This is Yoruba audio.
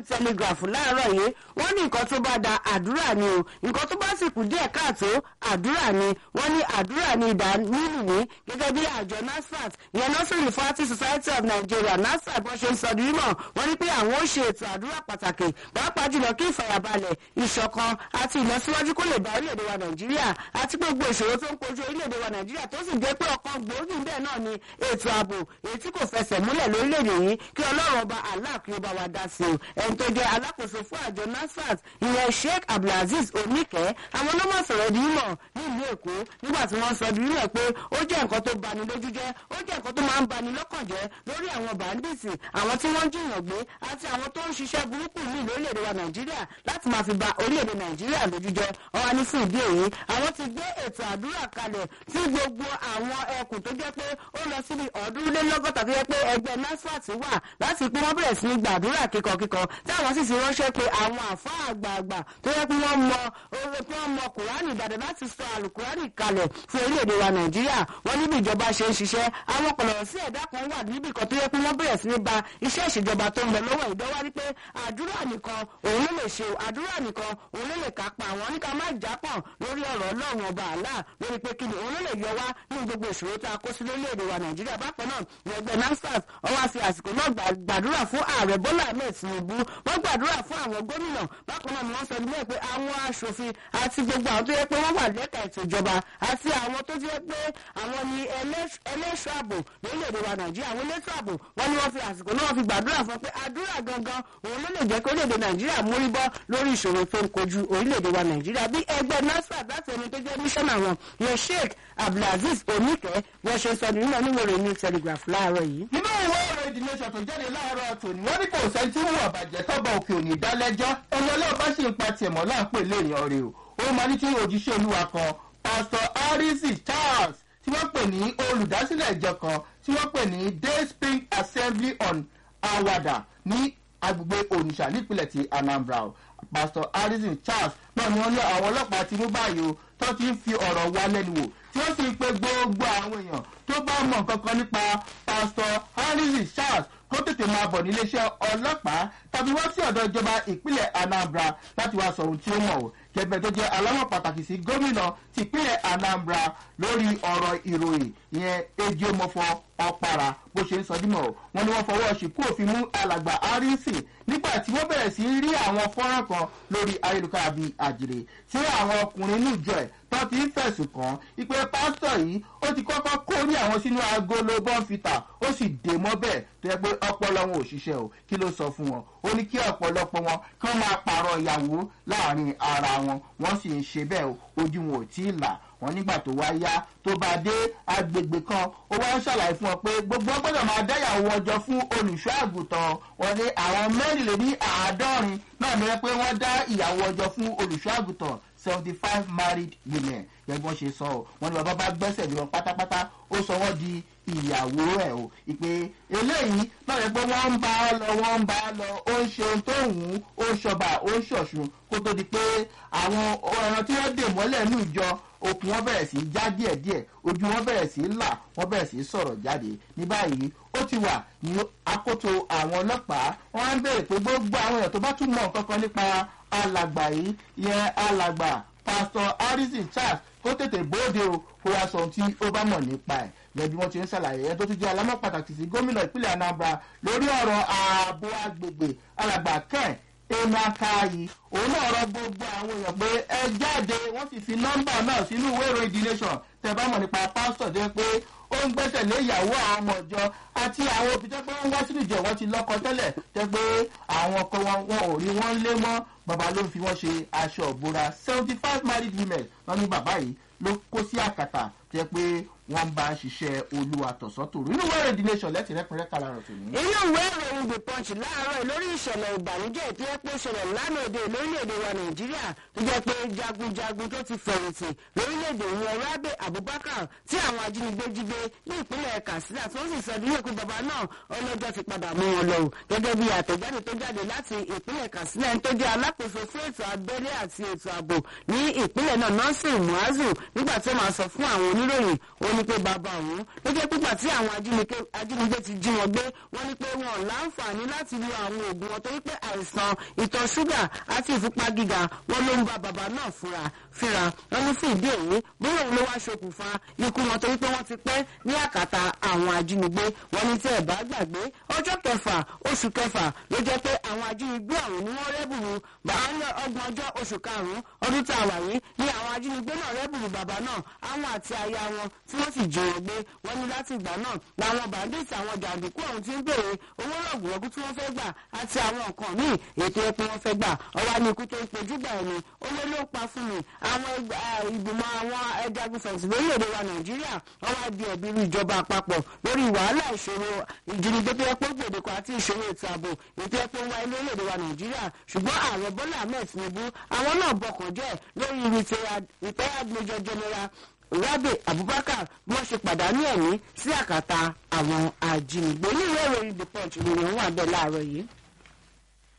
telegraph láàárọ̀ yìí wọ́n ní nǹkan tó bá da àdúrà ni o nǹkan tó bá sì kù díẹ̀ káàtó àdúrà ni wọ́n ní àdúrà ni ìdá nínú ní gẹ́gẹ́ bí àjọ nasfat ìyẹn nursery party society of nigeria nasfat bọ́n ṣe ń sọ di mímọ̀ wọ́n ní pé àwọn ó ṣe ètò àdúrà pàtàkì pàápàá jùlọ kí ìfàyàbalẹ̀ ìṣọ̀kan àti ìlọsíwájú kó lè bá orílẹ̀-èdè wa nàìjíríà àti gbogbo ìṣòro tó ń kojú orílẹ̀-èdè wa nàìjíríà tó sì jẹ́ pé ọ̀kan gbòógì bẹ́ẹ̀ náà ni ètò ààbò èyí tí kò fẹsẹ̀ múlẹ̀ lórílẹ̀-èdè yìí kí ọlọ́run ọba allah kí ó bá wa dá sí o ẹni tó jẹ́ alákòóso fún àjọ nasfat ìyẹn sheikh abdulaziz oníkẹ́ àwọn ọlọ́mọ sọ̀rọ̀ di mímọ̀ nílùú èkó nígbà tí wọ́n sọ di mímọ̀ pé ó jẹ́ nǹkan tó bani lójú jẹ́ ó jẹ́ nǹkan tó máa ń bani lọ́kàn jẹ́ lórí àwọn bàndìsì àwọn tí wọ́n ń jìyàn gbé àti àwọn tó ń ṣiṣẹ́ burúkú ní lórílẹ̀‐èdè wa nàìjíríà láti máa fi ba orílẹ̀‐èdè nàìjíríà lójú jẹ́ ọ̀wá ní fún ìdí èyí àwọn ti gbé ètò àdúrà kalẹ̀ tí gbogbo àwọn ẹkùn tó jẹ́ pé ó lọ síbi ọ̀ọ́dúnlélọ́gọ́ta tó jẹ́ pé ẹgbẹ́ nasfat wà láti pé wọ́n bẹ̀rẹ̀ sí ní gbàdúrà kíkọkíkọ táwọn sì ti ránṣẹ́ pé àwọn àfa àgbààgbà tó yẹ pé wọ́n mọ oore pé wọ́n mọ kùránì dáadáa láti sọ àlùkùránì kalẹ̀ fún orílẹ̀-èdè wa nàìjíríà wọ́n níbi ìjọba ṣe ń ṣiṣẹ́ àwọn kọ̀lọ̀rọ̀ sí ẹ̀dá kan wà níbi kan tó yẹ pé wọ́n bẹ̀rẹ̀ sí ní ba iṣẹ́ ìṣèjọba tó ń lọ lọ́wọ́ ìdánwà wípé àdúrà nìkan òun ló lè ṣe àdúrà nìkan òun ló lè kápá àwọn ní ká má jápọ̀ lórí ọ̀rọ̀ ọlọ́run ọba àlá lórí pé kí ni òun ló lè yọ wá nínú gbogbo ìṣòro tá a kó sí lórílẹ̀‐èdè wa nàìjíríà bákan náà ní ẹgbẹ́ nasfat wọ́n wá fi àsìkò náà gbàdúrà fún ààrẹ bọ́lá ahmed tinubu wọ́n gbàdúrà fún àwọn gómìnà bákan náà ni wọ́n sọ nílẹ̀ pé àwọn aṣòfin àti gbogbo àwọn tó yẹ pé wọ́n wà lẹ́ka ètò ìjọba àti àwọn tó jẹ́ pé àwọn ni ẹlẹ́ṣọ́ ààbò lórílẹ̀‐èdè wa nàìjíríà àwọn elétò ààbò wọ́n ní wọ́n fi àsìkò náà fi gbàdúrà fún pé àdúrà gangan òun ló lè jẹ́ kí orílẹ̀‐èdè nàìjíríà mórí bọ́ lórí ìṣòro tó ń kojú orílẹ̀‐èdè wa nàìjíríà bí ẹgbẹ́ nasfat láti ẹni tó jẹ́ mísọ́nà wọn yẹn sheikh abdulaziz oníkẹ́ wọ́n ṣe sọ nínú oníwèrè ní telegraph láàárọ̀ yìí. nínú ìwé ọ̀rọ̀ ìdílẹ́sọ̀ tó jáde láàárọ̀ tòní wọ́n ní kò sẹ́ni tí wọ́n àbàjẹ́ tọ́ba òkè òní dálẹ́jọ́ ẹni ọlọ́ọ̀bá sì ń pa tiẹ̀ mọ́ láǹpè léèyàn rè o ó máa ní kí òjíṣẹ́ olúwa kan pastor harrison charles tí wọ́n pè ní olùdásílẹ̀ ìjọ kan tí wọ́n pè ní day spring assembly on awada ní agbègbè onitsha nípìnlẹ̀ ti anambra o pastor harrison charles náà ni wọ́n ní àwọn ọlọ́pàá ti mú báyìí o tó ti ń fi ọ̀rọ̀ wá lẹ́nu wò tí wọ́n sì ń pe gbogbo àwọn èèyàn tó bá mọ̀ kankan nípa pastor harrison charles kó tètè máa bọ̀ níléeṣẹ́ ọlọ́pàá tàbí wá sí ọ̀dọ̀ ìjọba ìpínlẹ̀ anambra láti wá sọ ohun tí ó mọ̀ o gẹ́gẹ́ tó jẹ́ aláwọ̀ pàtàkì sí gómìnà ti ìpínlẹ̀ anambra lórí ọ̀rọ̀ ìròyìn ìyẹn ejiomofo ọ̀para bó ṣe ń sọ dímọ̀ wọn ni wọ́n fọwọ́ ṣìkú òfin mú alàgbà harrison nígbà tí wọ́n bẹ̀rẹ̀ sí rí àwọn fọ́nrán kan lórí ayélujára bíi àjèrè tí àwọn ọkùnrin inú ìjọ ẹ̀ tó ti ń fẹ̀sùn kàn ìpè pásítọ̀ yìí ó ti kọ́kọ́ kó ní àwọn sínú agolo bọ́ǹfìtà ó sì dè mọ́ bẹ́ẹ̀ tó yẹ pé ọpọlọ wọn ò ṣiṣẹ́ o kí ló sọ fún wọn ó ní kí ọ̀pọ̀lọpọ̀ wọn kí wọ́n máa pààrọ̀ ìyàwó láàrin ara wọn wọ́n sì ń ṣe bẹ́ẹ̀ ojú wọn ò tí ì là wọn nígbà tó wá yá tó bá dé agbègbè kan ó wá ń ṣàlàyé fún ọ pé gbogbo gbọdọ̀ máa dáyàwó ọjọ́ fún olùṣọ́ àgùntàn wọn ní àwọn mẹ́rìnlélí àádọ́rin náà ni wọ́n pé wọ́n dá ìyàwó ọjọ́ fún olùṣọ́ àgùntàn seventy five married women gẹ́gẹ́ bọ́n ṣe sọ ọ́ wọn ni bàbá bá gbẹ́sẹ̀ lé wọn pátápátá ó sọ wọ́n di ìyàwó ẹ̀ o ìpè eléyìí náà yẹ pé wọ́n ń bá a lọ wọ́n ń bá a lọ ó ń ṣe ohun tó wù ú ó ń ṣọba ó ń ṣọ̀ṣun kó tó di pé àwọn ọ̀ràn tí wọ́n dè mọ́lẹ̀ ní ìjọ okùn wọn bẹ̀rẹ̀ sí í já díẹ̀díẹ̀ ojú wọn bẹ̀rẹ̀ sí í là wọ́n bẹ̀rẹ̀ sí í sọ̀rọ̀ jáde ní báyìí ó ti wà ní akoto àwọn ọlọ́pàá wọ́n á ń béèrè pé gbogbo àwọn èèyàn tó bá tún mọ̀ nǹkan kan nípa alàgbà yìí yẹn alàgbà pastor harrison charles kó tètè bóde o kó wá sọ ohun tí ó bá mọ̀ nípa ẹ̀ gẹ́gẹ́ bí wọ́n ti ń ṣàlàyé ẹ̀ tó tún jẹ́ alámọ̀ pàtàkì sí gómìnà ìpínlẹ̀ anambra lórí ọ̀rọ̀ ààbò agbègbè alàgbà kẹ́ẹ̀ emakayi òun náà rọ gbogbo àwọn èèyàn pé ẹ jáde wọ́n sì fi nọ́mbà náà sínú ìwé ìròyìn the nation tẹ bá mọ̀ nípa pásítọ̀ tó yẹ pé ó ń gbẹ́sẹ̀ lé ìyàwó àwọn ọmọ ìjọ àti àwọn òbí tẹ́ pé wọ́n wá sínú ìjọ wọn ti lọ́kọ tẹ́lẹ̀ tẹ́ pé àwọn ọkọ wọn wọn ò rí wọn lé mọ́ bàbá ló ń fi wọ́n ṣe aṣọ ìbora seventy five married women wọn ní bàbá yìí ló kó sí àkàtà tẹ́ pé wọ́n bá ń ṣiṣẹ́ olúwa tọ̀sọ́tòrò inú ìwé ìròyìn the nation lẹ́tì rẹ́pẹ̀rẹ́ kala rẹ̀ tòní. inú ìwé ìròyìn the punch láàárọ̀ lórí ìṣẹ̀lẹ̀ ìbànújẹ́ tó yẹ pé ṣẹlẹ̀ lánàá òde lórílẹ̀‐èdè wa nàìjíríà tó jẹ́ pé jagunjagun tó ti fẹ̀yìntì lórílẹ̀‐èdè ìyẹn rábẹ̀ abubakar tí àwọn ajínigbé jí gbé ní ìpínlẹ̀ katsina tó sì sọ nílé pé bàbá náà ọlọ́jọ́ ti padà mú wọn lọ gẹ́gẹ́ bí àtẹ̀jáde tó jáde láti ìpínlẹ̀ katsina ẹni tó jẹ́ alákòóso fún ètò abẹ́lé àti ètò ààbò ní ìpínlẹ̀ náà nọ́ọ̀sì muazu nígbà tó máa sọ fún àwọn oníròyìn ó wọ́n ní pé bàbá òun ló jẹ́ pípa tí àwọn ajínigbé ti jí wọn gbé wọ́n ní pé wọn ò láǹfààní láti lo àwọn oògùn wọn torí pé àìsàn ìtọ̀ ṣúgà àti ìfúnpá gíga wọn ló ń bá bàbá náà fúnra fíra wọn ní fún ìdí èyí bóyá òun ló wá ṣokùnfà ikú wọn torí pé wọ́n ti pẹ́ ní àkàtà àwọn ajínigbé wọn ní tí ẹ̀ bá gbàgbé ọjọ́ kẹfà oṣù kẹfà ló jẹ́ pé àwọn ajínigbé ọ̀hún ni wọ́n rẹ́bùrú bàálẹ̀ ọgbọ̀n ọjọ́ oṣù karùn-ún ọdún tá a wà yìí ni àwọn ajínigbé náà rẹ́bùrú bàbá náà àwọn àti aya wọn tí wọ́n sì jí wọn gbé wọ́n ní láti ìgbà náà làwọn bàndíìtì àwọn jàǹdùkú ọ̀hún ti ń béèrè owó rọ̀gùrọ̀gù tí wọ́n fẹ́ gbà àti àwọn nǹkan míì ètò ẹ̀pẹ́ wọn fẹ́ gbà ọwọ́ ní ikú tó ń pojú gbà ẹni owó ló pa fún mi àwọn ìgbìmọ̀ àwọn ẹjagun fẹ̀sì lórílẹ̀‐èdè wa nàìjíríà wọ́n wá di ẹ̀bí irú ìjọba àpapọ̀ lórí wàhálà ìṣòro ìjínigbé tó yẹ pé gbòdìkọ àti ìṣòro ètò ààbò ètò ẹ̀pẹ́ ń wáyé lórílẹ̀‐èdè wa nàìjíríà ṣùgbọ́n ààrẹ bọ́lá ahmed tinubu àwọn náà bọkàn jẹ́ lórí retired major general rabe abubakar bí wọ́n ṣe pàdánù ẹ̀mí sí àkàtà àwọn ajínigbé ní ìwé ìròyìn the punch ìròyìn wà bẹ́ẹ̀ láàárọ̀ yìí.